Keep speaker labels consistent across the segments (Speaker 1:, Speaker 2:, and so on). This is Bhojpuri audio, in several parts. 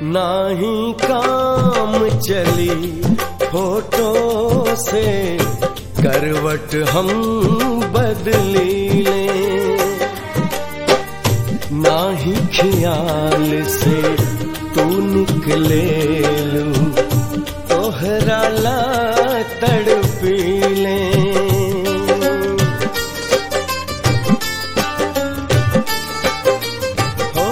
Speaker 1: नाही काम चली फोटो से करवट हम बदली ले नाही ख्याल से तू निकले लू तोहरा ला तड़पी ले हो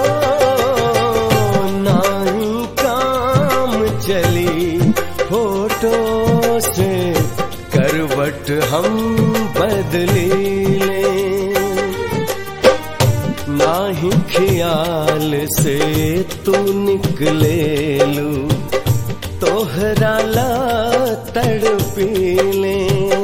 Speaker 1: नाही काम चली फोटो से करवट हम बदली ले नाही ख्याल से तू निकले लू तोहरा ला तड़पी ले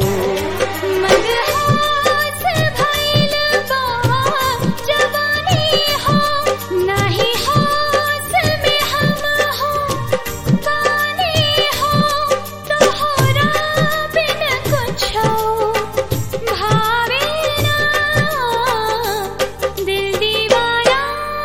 Speaker 2: मदहास भइल बा जवानी हो नाही हास में हम हो पानी हो तोहरा बिन कुछो भावे ना दिल दीवाना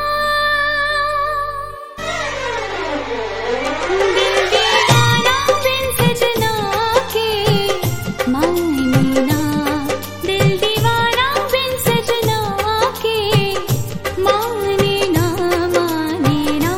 Speaker 2: दिल दीवाना बिन सजना के मायने ना दिल दीवाना बिन सजना के माने ना माने ना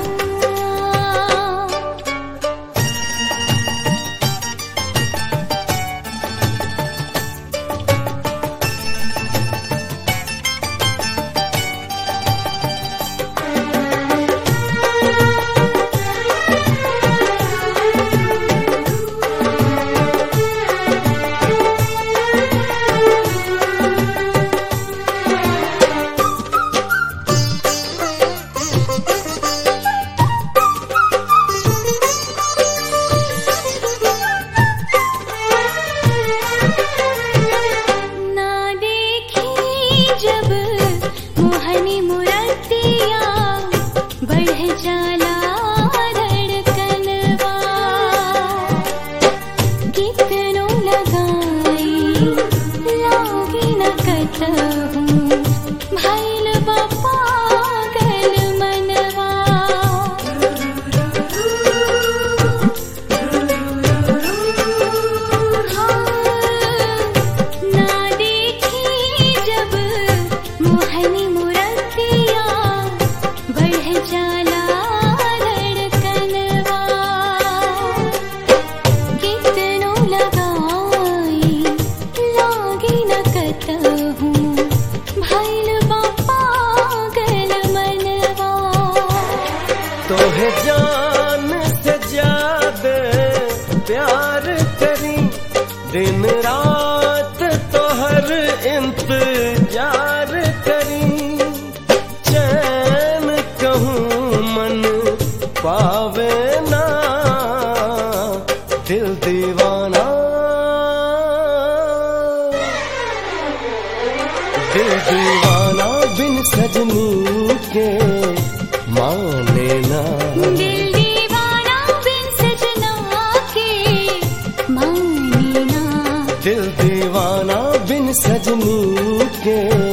Speaker 2: ना देखी जब मोहनी मुरतिया बढ़ जाला धड़कनवा कितनो लगाई लागी न कतहूँ भइल बा पागल मनवा ना देखी जब मोहनी मुरतिया बढ़ जाला धड़कनवा कितनो लगाई लागी न कतहूँ भइल बा पागल मनवा
Speaker 1: तोहे जान से ज्यादा प्यार करी दिन रात तोहर इंतजार करी चैन कहूँ मन पावे ना दिल दीवाना दिल दीवाना बिन सजनी के माने ना
Speaker 2: दिल दीवाना बिन सजना के माने ना
Speaker 1: दिल दीवाना बिन सजनी के